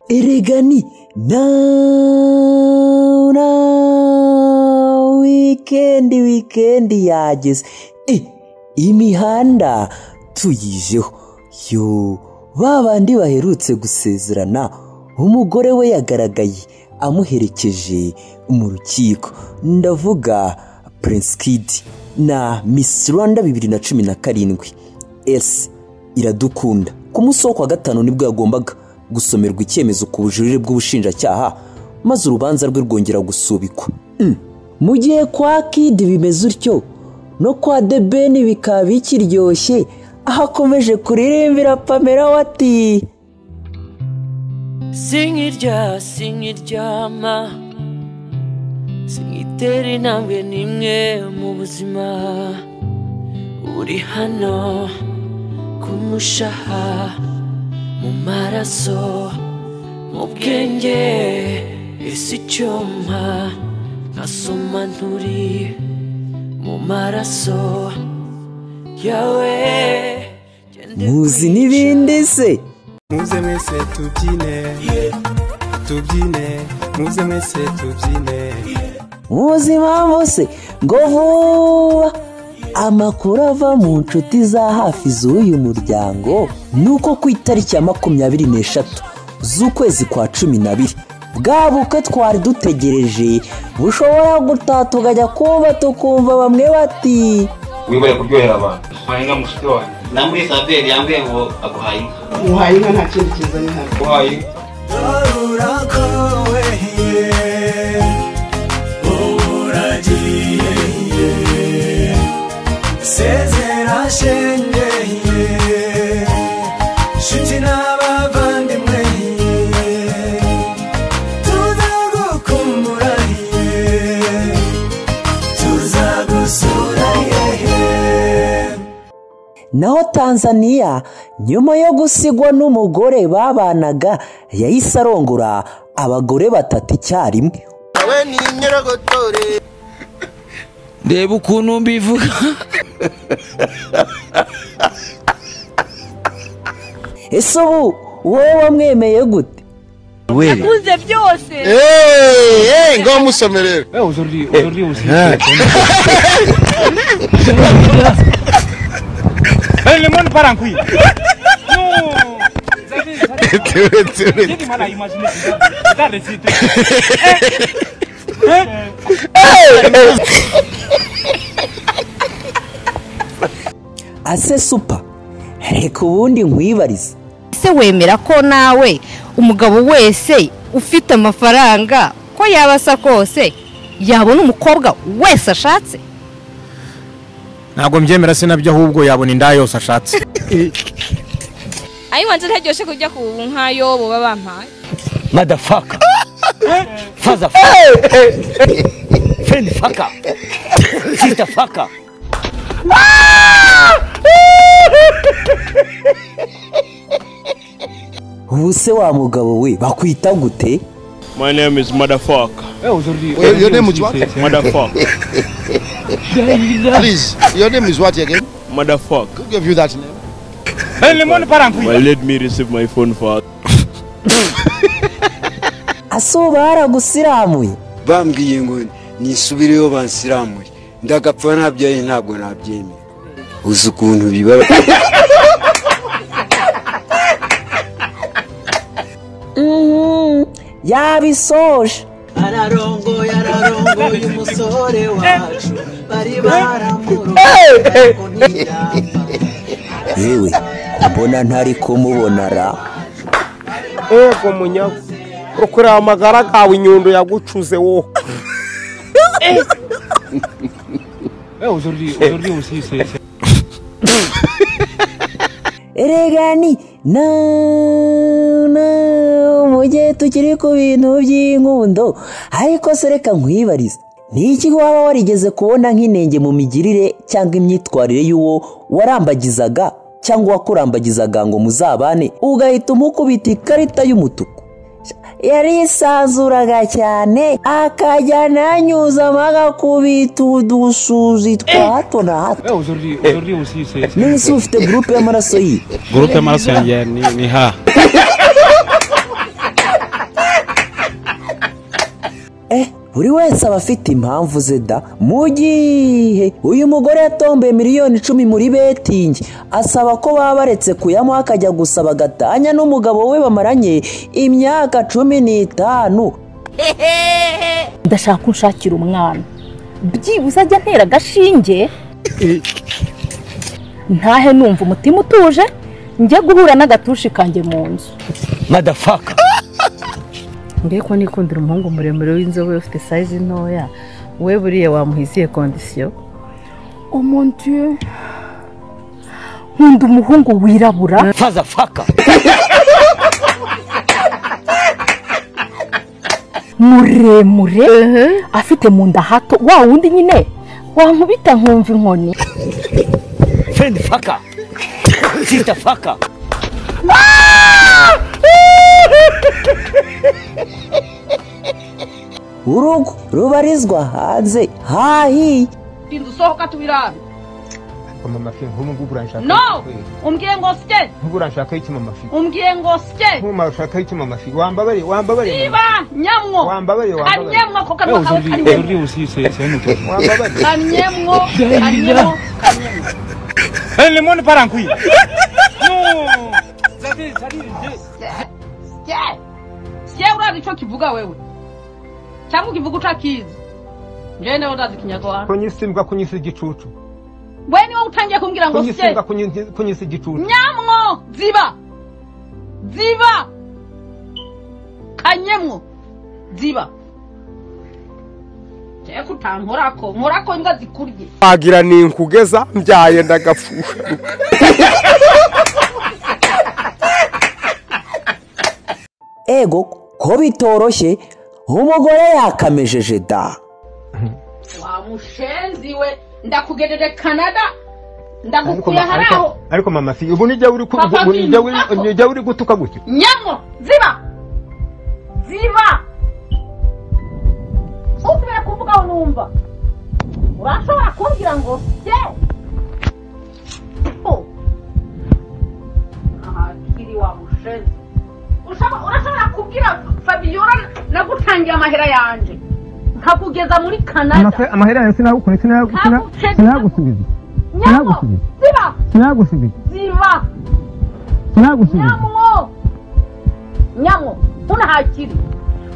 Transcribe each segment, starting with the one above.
erega ni nawu nawu wikendi wikendi yageze Eh, imihanda tuyijeho yo ba bandi baherutse gusezerana umugore we yagaragaye amuherekeje mu rukiko ndavuga Prince Kid na Miss Rwanda bibiri na cumi na karindwi esi iradukunda ku munsi wo kwa gatanu nibwo yagombaga gusomerwa icyemezo ku bujurire bw'ubushinjacyaha maze urubanza rwe rwongera gusubikwa Mm. mu gihe kwa kidi bimeze utyo no kwa debeni bikaba bikiryoshye aho akomeje kuririmbira pamela we ati sing irya sing iryama sing itera intambwe n'imwe mu buzima uri hano ku mushaha mu maraso mu bwenge isi icyuma nkasoma nturi mu maraso yawe gende muzi n'ibindi se muze mwese tubyine tubyine muze mwese tubyine muzi impamvu se ngo vuba amakuru ava mu nshuti za hafi z'uyu muryango ni uko ku itariki ya makumyabiri n'eshatu z'ukwezi kwa cumi n'abiri bwa bukwe twari dutegereje bushobora gutaha tukajya kumva tukumva bamwe bati wibone kuryohera abantu Kwa inka mushiki wanjye namuri saveri yambwiye ngo aguhaye inka muhaye inka nta kindi kizanye hano uhaye inka naho tanzaniya nyuma yo gusigwa n'umugore babanaga yahise arongora abagore batatu icyarimwe reba ukuntu mbivuga ese ubu wowe wamwemeye gute Ele manda para aqui. Não. ase supa reka ubundi nkwibarize ese wemera ko nawe umugabo wese ufite amafaranga ko yaba asa kose yabona umukobwa wese ashatse ntabwo mbyemera se nabyo ahubwo yabona inda yose ashatse ayiwanze ntaryoshye kujya ku nkayo baba bampaye madafaka faza fendi faka sita faka ubu se wa mugabo we bakwita gute My name is Motherfucker. Your name is what? Motherfucker. please your name is what again Motherfucker. who gave you that name Ele manda para aqui. Well, let me receive my phone first. ase ubu baragusiramuye bambwiye ngo nisubireyo bansiramuye ndagapfa nabyaye ntabwo nabyemera uzi ukuntu bibaba Mhm, yabisoje ararongoye ararongoye umusore wacu bari baramurura ariko ntiyapfa yewe mbona ntari kumubona ra Ego munyago. Ukuri amagara gawe inyundo yagucuze wowe. erega ni na na mu gihe tukiri ku bintu by'inkundo ariko se reka nkwibarize ni iki waba warigeze kubona nk'inenge mu migirire cyangwa imyitwarire y'uwo warambagizaga cyangwa uwakurambagizaga ngo muzabane ugahita umukubita ikarita y'umutuku yarisanzuraga cyane akajya ananyuzamo agakubita udusuzi twa hato na hato none se ufite gurupe y'amaraso yiwe Gurupe y'amaraso yanjye ni, ni ha buri wese aba afite impamvu ze da mu gihe uyu mugore yatomboye miliyoni icumi muri betingi asaba ko baba baretse kuyamuha akajya gusaba gatanya n'umugabo we bamaranye imyaka cumi n'itanu ndashaka ko unshakira umwana byibuze ajya antera agashinge ntahe numva umutima utuje njye guhura n'agatushi kanjye mu nzu madafaka ngiye ko nikundira umuhungu muremure w'inzobe ufite sayizi ntoya we buriya wamuhiziye kondisiyo umuntu nkunda umuhungu wirabura fazafaka muremure afite mu nda hato wa wundi nyine wankubita nkumva inkoni fendi faka sisita faka urugo rubarizwa hanze hahiye tinda usohoka tubirabe mama fi nk'ubu ngubu uranshaka no umbwiye ngo sye nk'ubu uranshakaho iki mama fi umbwiye ngo sye nk'ubu uranshakaho iki mama fi wambabare wambabare siba nyamwo wambabare wambabare kanyemwo ko kanwa kawe kariwe wambabare kanyemwo kanyemwo kanyemwo ele mone parankwi sye sye urazi ico kivuga wewe cyangwa ukivuga utakizi njyewe nawe ndazi ikinyarwanda kunyisimbwa kunyisi igicucu we niwe utangiye kumbwira ngo sye kunyisimbwa kunyi- kunyisi igicucu nyamwo ziba ziba kanyemwo ziba jewe kutankorako nkorako imbwa zikurye wagira ni nkugeza mbyaye ndagapfuka ego ko bitoroshye umugore yakamejeje da wa mushenzi we ndakugejeje kanada ndagukuye hari aho ariko mama fi ubu nijya uri ku- Papa ubu fi, nijya uri- ntako. nijya uri gutuka gutya nyamwo ziba ziba usubira kuvugaho numva urashobora kumbwira ngo se Oh. Aha, kiri wa mushenzi Ushaka- urashobora kubwira fabiola nagutangiye amahera yanjye nkakugeza muri kanada Amafe- amahera yawe sinagukunze Ntabwo- sinagusubiza nyamwo ziba sinagusubiza ziba sinagusubiza nyamwo nyamwo unahakiri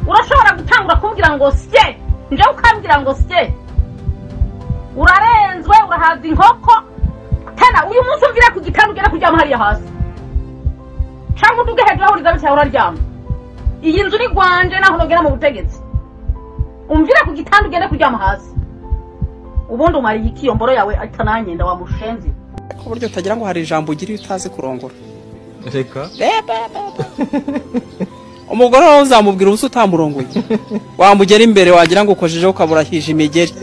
urashobora gutangura kumbwira ngo sye njye ukambwira ngo sye urarenzwe urahaza inkoko tena uyu munsi umvire ku gitanda ugere kuryama hariya hasi cyangwa uduge hejuru aho uryamye cyangwa uraryama iyi nzu ni rwanje naho nogera mu butegetsi umvire ku gitanda ugende kuryama hasi ubundi umariye iki iyo mboro yawe atananyenda wa mushenzi ku buryo utagira ngo hari ijambo ugira iyo utazi kurongora reka umugore wawe uzamubwira ubusa utamurongoye wamugera imbere wagira ngo ukojejeho ukabura hije imigeri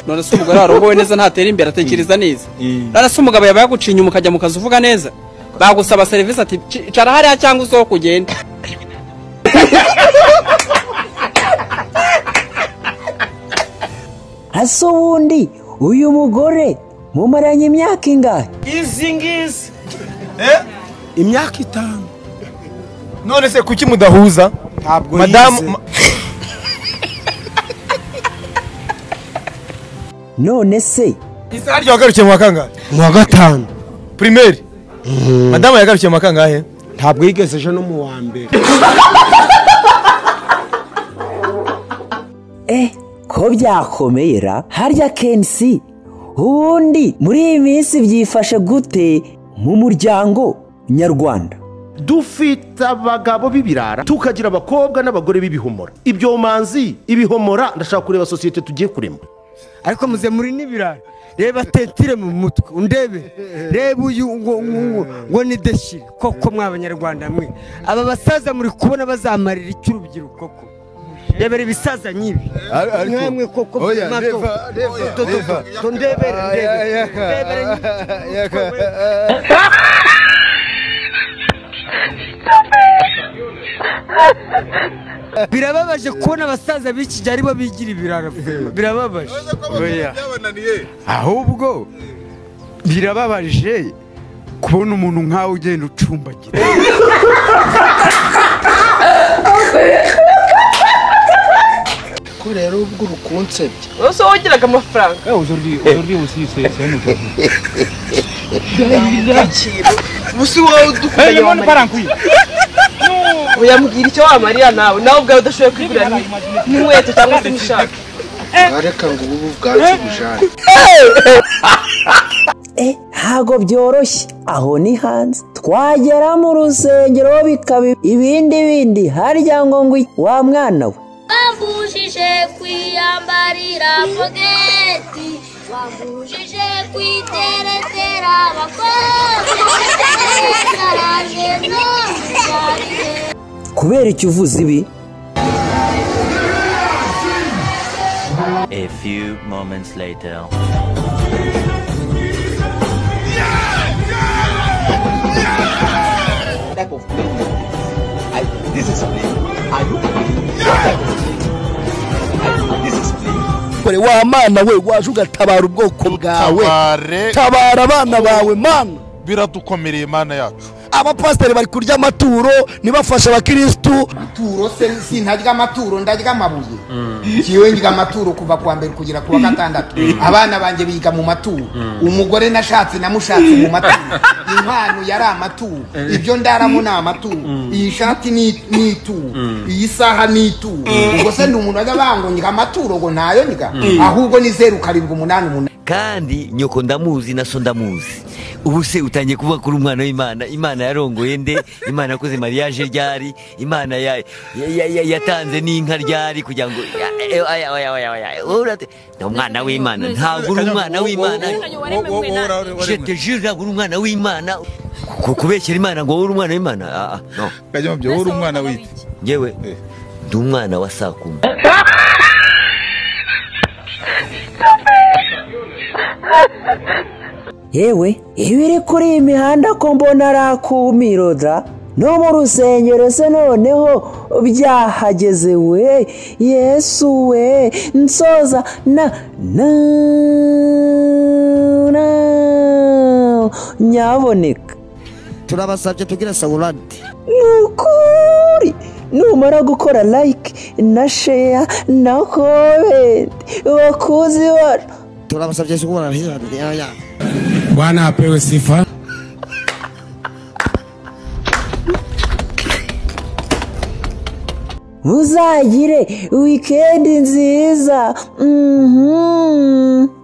none se umugore warohowe neza ntatera imbere atekereza neza none se umugabo yaba yagucinye umukajya mu kazi uvuga neza bagusaba serivisi ati "Ci- icara hariya cyangwa usohoke ugende ese ubundi uyu mugore mumaranye imyaka ingahe izi ngizi imyaka itanu none se kuki mudahuza ntabwo madamu none se harya wagarukiye mu wa kangahe mu wa gatanu pirimeri madamu yagarukiye mu wa kangahe ntabwo yigeze ejo no mu wa mbere eh ko byakomera harya kensi ubundi muri iyi minsi byifashe gute mu muryango nyarwanda dufite abagabo b'ibirara tukagira abakobwa n'abagore b'ibihomora ibyomanzi ibihomora ndashaka kureba sosiyete tugiye kurema ariko muze muri n'ibirara reba tetire mu mutwe undebe reba uyu ngo ngo- ngo ni deshire koko mwa banyarwanda mwe aba basaza muri kubona bazamarira icyo urubyiruko ko rebera ibisaza nyibi Ar- ariko- mwemwe koko Oya, mato- reba, reba, to- to- reba. to- ndebere ndebere ndebere yaka. birababaje kubona abasaza b'iki gihe aribo bigira ibirara birababaje oya ahubwo birababaje kubona umuntu nkawe ugenda ucumbagira ko rero ubwo urukunsebye wese wongeraga amafaranga ubusa wowe udukunda uyambwira icyo wamarira nawe nawe ubwawe udashoboye kwigurira n'inkweto cyangwa se imishaka wareka ngo ubu bwanze bujane Eh, ntago byoroshye aho ni hanze twagera mu rusengero bikaba ibindi bindi harya ngo ngo iki? wa mwana we wambujije kwiyambarira pogeti wambujije kwiteretera abakozi naraje none yarige kubera icyo uvuze ibi A few moments later. type of thing. I, this is play. Are you playing? What type of thing? I, this is play. kore wa mana we waje ugatabara ubwoko bwawe Tabare. tabara abana bawe mana biradukomereye mana yacu abapasiteri bari kurya amaturo ntibafashe abakirisitu amaturo se sintarya amaturo ndarya amabuye kiwe ndya amaturo kuva ku wa mbere kugera ku wa gatandatu abana banjye biga mu maturo umugore nashatse namushatse mu maturo impano yari amaturo ibyo ndaramo ni amaturo iyi shati ni ni ituro iyi saha ni ituro ubwo se ni umuntu wajya bango ndya amaturo ngo ntayo ndya Mm. ahubwo ni zeru karindwi umunani umunani kandi nyoko ndamuzi na so ndamuzi ubu se utangiye kuvuga kuri umwana w'imana imana yarongoye nde imana yakoze mariage ryari imana ya- ya- ya- ya- yatanze n'inka ryari kugira ngo ya- eh, oya, oya, oya, oya, urate- ni umwana w'imana ntabwo uri umwana w'imana jete jure ntabwo uri umwana w'imana Ku- kubeshyera imana ngo wowe uri umwana w'imana Ah, ah, no kajya mu byo wowe uri umwana w'iki ngewe ndi umwana wa saa kumi yewe ibiri kuri iyi mihanda ko mbona ari akumiroda no mu rusengero se noneho byahageze we yesu we nsoza na na na nyaboneka turabasabye tugira sawurandi ni ukuri numara gukora like na share na comment bakuzi bacu turabasabye kubona hijani yaya Bwana apewe sifa. muzagire wikendi nziza Mhm.